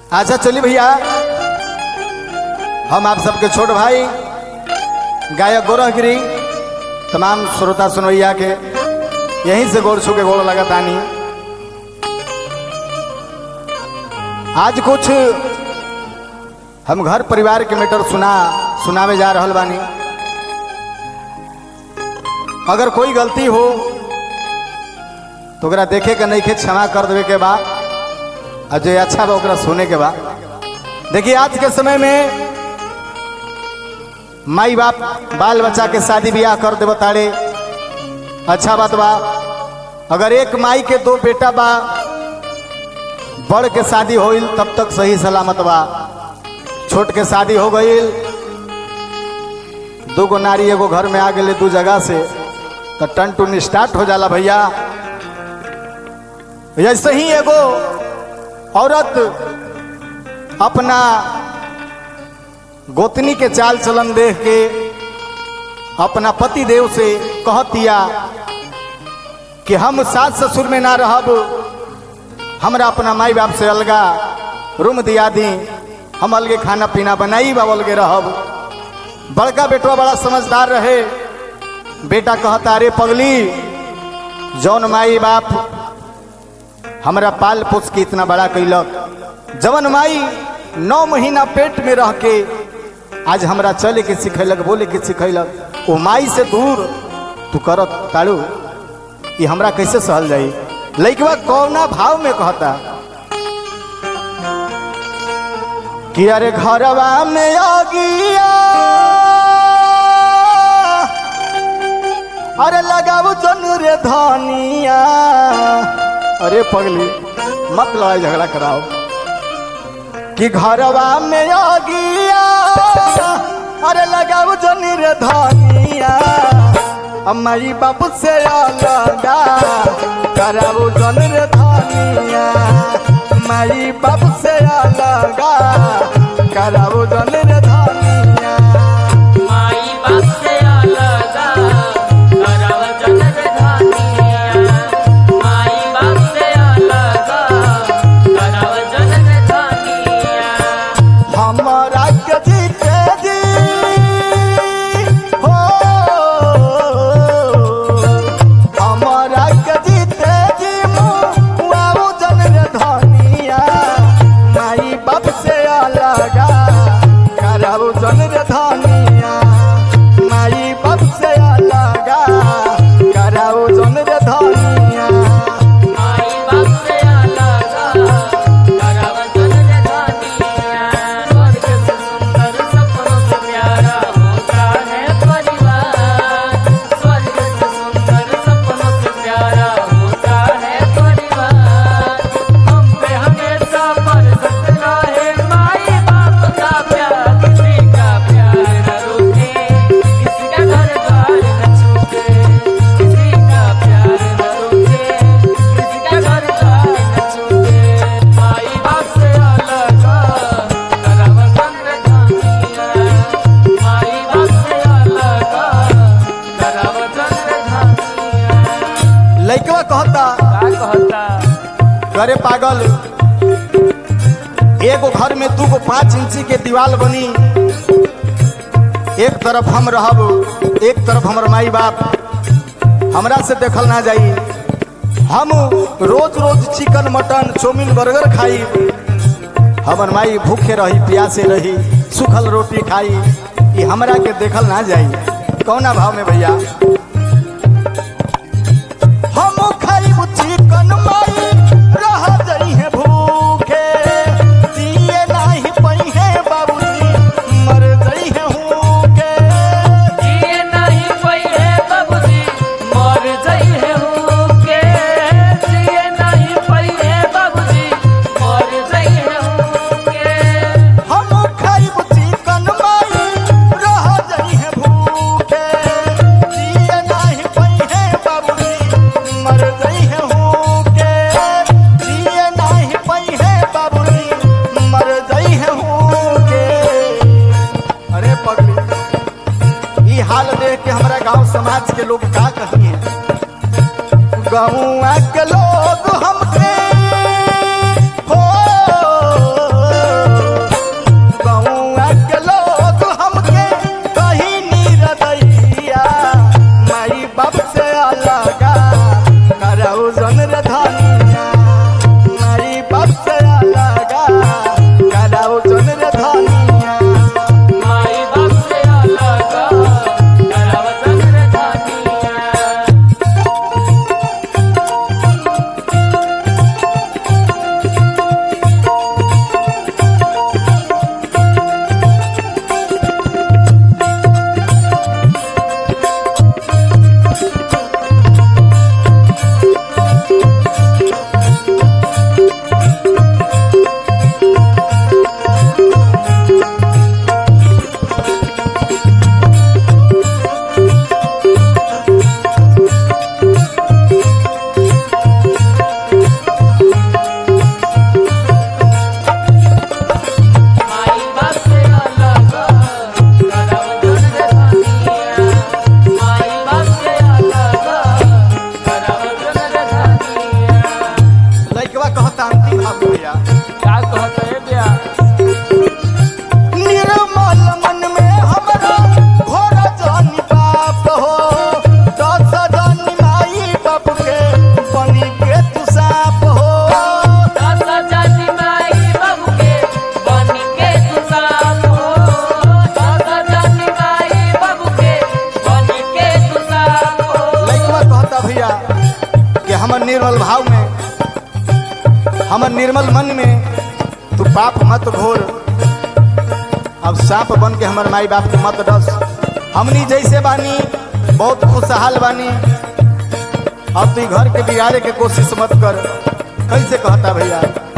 अच्छा चलिए भैया हम आप सबके छोट भाई गायक गोरहगिरी तमाम श्रोता सुनवैया के यहीं से गोड़ छू के गोड़ लगा तानी आज कुछ हम घर परिवार के मैटर सुना सुनावे जा रहल बानी अगर कोई गलती हो तो ओकरा देखे के नहीं के क्षमा कर देवे के बा और जो अच्छा बा ओकरा सुने के बा देखिए आज के समय में माई बाप बाल बच्चा के शादी ब्याह कर दे बताड़े अच्छा बात बा अगर एक माई के दो बेटा बा बड़ के शादी होइल तब तक सही सलामत बा छोट के शादी हो गईल दो गो नारी एगो घर में आ गए दू जगह से तो टन टून स्टार्ट हो जाला भैया ऐसे ही एगो औरत अपना गोतनी के चाल चलन देख के अपना पति देव से कहतिया कि हम सास ससुर में ना रहब हमरा अपना माई बाप से अलगा रूम दिया दी हम अलगे खाना पीना बनाई बा अलगे रहब बड़का बेटवा बड़ा समझदार रहे बेटा कहता अरे पगली जौन माई बाप हमरा पाल पोस के इतना बड़ा कैलक जवन माई नौ महीना पेट में रह के आज हमरा चले के सिखैलक बोले के सिखैलक वो माई से दूर तू करत ताड़ू ये हमरा कैसे सहल जाई लइकवा कौना भाव में कहता कि अरे घरवा में आ गया अरे लगाऊ जनु रे धनिया अरे पगली मत लड़ाई झगड़ा कराओ कि घरवा में आ गया अरे लगाऊ जनु रे धनिया अम्माई बाबू से अलगा कराऊ जन रे धनिया माई बाबू से अलगा कराऊ जन रे धनिया माई बाप से अलगा करव जनर धानिया माई बाप से अलगा करव जनर धानिया हमारा के जीते जी हो हमारा के जीते जी मुआऊ जन रे धनिया माई बाप से अलगा कराऊ जन रे धनिया माई बाप से अलगा कराऊ जन रे धनिया माई बाप से अलगा करव जनर धानिया स्वर्ग से सुंदर सपनों से प्यारा होता है परिवार स्वर्ग से सुंदर सपनों से प्यारा होता है परिवार हम पे हमेशा बरसत रहे माई बाप का प्यार किसी का प्यार न रुके किसी का घर द्वार न छूटे किसी का प्यार न रुके किसी का घर द्वार न छूटे माई बाप से अलग करव चंद्र धानिया माई बाप से अलग करव चंद्र धानिया लइकवा कहता का कहता अरे पागल एगो घर में दू गो पाँच इंची के दीवार बनी एक तरफ हम रहब एक तरफ हमर माई बाप हमरा से देखल ना जाई हम रोज रोज चिकन मटन चाउमीन बर्गर खाई हमर माई भूखे रही प्यासे रही सूखल रोटी खाई ये हमरा के देखल ना जाई कौना भाव में भैया हम खाइब चिकन माई रह जई है भूखे जिए नाही पई है बाबूजी मर जई है भूखे जिए नहीं पइहे बाबूजी मर जइहे होके जिए नहीं पइहे बाबूजी मर जइहे होके हम खाइब चिकन माई रह जई है भूखे जिए नाही पई है बाबूजी मर जई है भूखे जिए नाही पई है बाबूजी मर जई है भूखे अरे पगली ई हाल देख के हमरा गांव समाज के लोग का कहिए गाँव के लोग हमके हो भैया क्या कहते हैं भैया निर्मल मन में हमरा घोर जानी बाप हो दस जानी माई बाप के बनी के तू साप हो दस जाति माई बाबू के बन के तू साथ हो दस जाति माई बाबू के बन के तू साथ हो लइकवा कहता भैया कि हमर निर्मल भाव में हमर निर्मल मन में तू पाप मत घोर अब सांप बन के हमर माई बाप के मत डस हमनी जैसे बानी बहुत खुशहाल बानी अब तू घर के बिगाड़े के कोशिश मत कर कैसे कहता भैया